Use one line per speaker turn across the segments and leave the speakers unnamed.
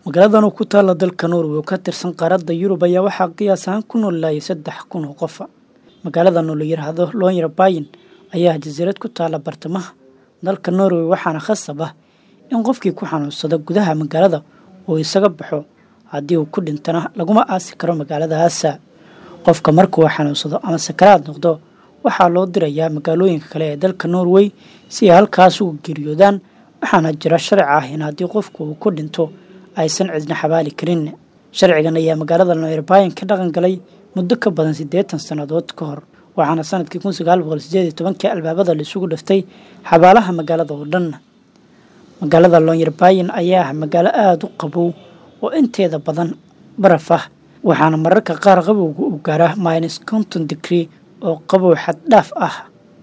magaaladan ku taalla dalka norway oo ka tirsan qaaradda yurub ayaa waxaa qiyaas ahaan ku noolaayay saddex kun oo qofa magaaladan oo la yidhaahdo loonyar bayin ayaa jasiirad ku taalla bartamaha dalka norway waxaana khasab ah in qofkii ku xanuunsada gudaha magaalada uu isaga baxo haddii uu ku dhintana laguma aasi karo magaaladahaasa qofka markuu xanuunsado ama sakaraad noqdo waxaa loo dirayaa magaalooyinka kale ee dalka norway si ay halkaas ugu geeriyoodaan waxaana jira sharci ah in haddii qofku uu ku dhinto aysan cidna xabaali karin sharcigan ayaa magaalada noirbayan ka dhaqan galay muddo ka badan siddeetan sannadood ka hor waxaana sanadkii kun sagaal boqol sideed iyo tobankii albaabada laisugu dhiftay xabaalaha magaalada oo dhan magaalada loonyarbayin ayaa ah magaalo aada u qabow oo inteeda badan baraf ah waxaana mararka qaar qabowga uu gaaraa minus conton degree oo qabow xaddhaaf ah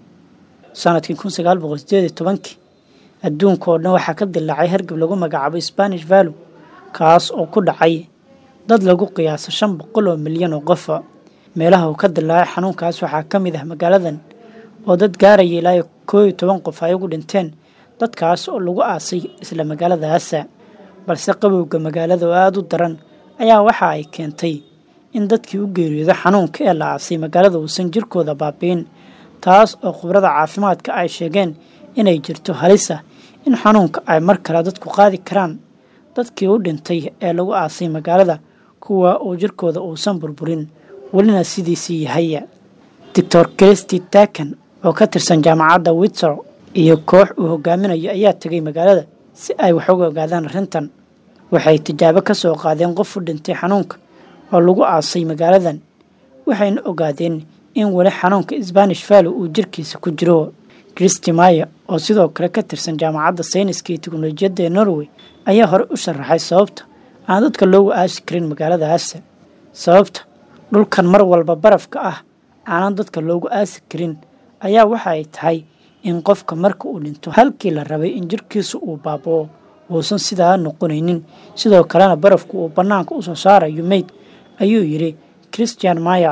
sanadkii kun sagaal boqol sideed iyo tobankii adduunka oo dhan waxaa ka dilaacay hargab lagu magacaabo spanish vallow kaas oo ku dhacay dad lagu qiyaaso shan boqol oo milyan oo qofa meelaha uu ka dilaacay xanuunkaas waxaa ka mid ah magaaladan oo dad gaaraya ilaa koo iyo toban qof ay ugu dhinteen dadkaas oo lagu aasay isla magaaladaasa balse qabowga magaalada oo aada u daran ayaa waxa ay keentay in dadkii u geeriyooda xanuunka ee la aasay magaalada uusan jirkooda baabi'in taas oo khubrada caafimaadka ay sheegeen inay jirto halisa in xanuunka ay mar kale dadku qaadi karaan dadkii u dhintay ee lagu aasay magaalada kuwa uu jirkooda uusan burburin welina sidiisii yahaya doctor christy takan oo ka tirsan jaamacadda witser iyo koox uu hogaaminayo ayaa tegay magaalada si ay wax uga ogaadaan arrintan waxay tijaabo ka soo qaadeen qof u dhintay xanuunka oo lagu aasay magaaladan waxayna ogaadeen in weli xanuunka sbanish vallow uu jirkiisa ku jiro christy maya oo sidoo kale ka tirsan jaamacadda sayniska iyo teknolojiyadda ee norway ayaa hore u sharaxay sababta aan dadka loogu aasi karin magaaladaasa sababta dhulkan mar walba barafka ah aanan dadka loogu aasi karin ayaa waxa ay tahay in qofka marka uu dhinto halkii la rabay in jirkiisu uu baaboo uusan sidaa noqonaynin sidoo kalena barafku uu bannaanka usoo saarayo meyd ayuu yidhi christian maya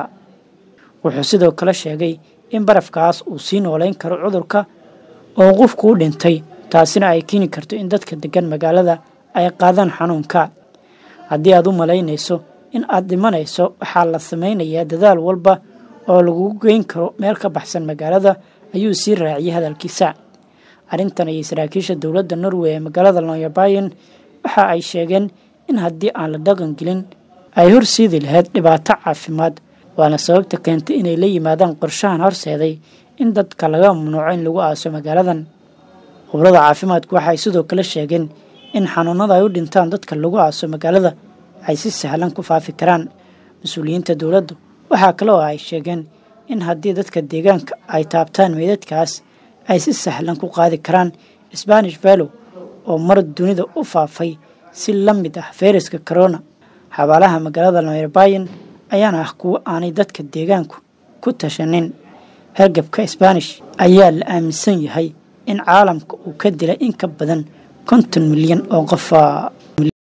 wuxuu sidoo kale sheegay in barafkaas uu sii noolayn karo cudurka oo qofku u dhintay taasina ay keeni karto in dadka degan magaalada ay qaadaan xanuunka haddii aad u malaynayso in aad dhimanayso waxaa la samaynayaa dadaal walba oo lagugu geyn karo meel ka baxsan magaalada ayuu sii raaciyay hadalkiisa arrintan ayay saraakiisha dowladda norway ee magaalada lonyabayan waxa ay sheegeen in haddii aan la dhaqan gelin ay horsiidi lahayd dhibaato caafimaad waana sababta keentay inay la yimaadaan qorshahan horseeday in dadka laga mamnuuco in lagu aaso magaaladan khubrada caafimaadku waxaay sidoo kale sheegeen in xanuunada ay u dhintaan dadka lagu aaso magaalada ay si sahlan ku faafi karaan mas-uuliyiinta dowladdu waxaa kale oo ay sheegeen in haddii dadka deegaanka ay taabtaan meydadkaas ay si sahlan ku qaadi karaan sbanish vallow oo mar dunida u faafay si la mid ah fayraska corona xabaalaha magaalada noirbayan ayaana ah kuwo aanay dadka deegaanku ku tashanin hargabka sbanish ayaa la aaminsan yahay in caalamka uu ka dilay in ka badan konton milyan oo qofa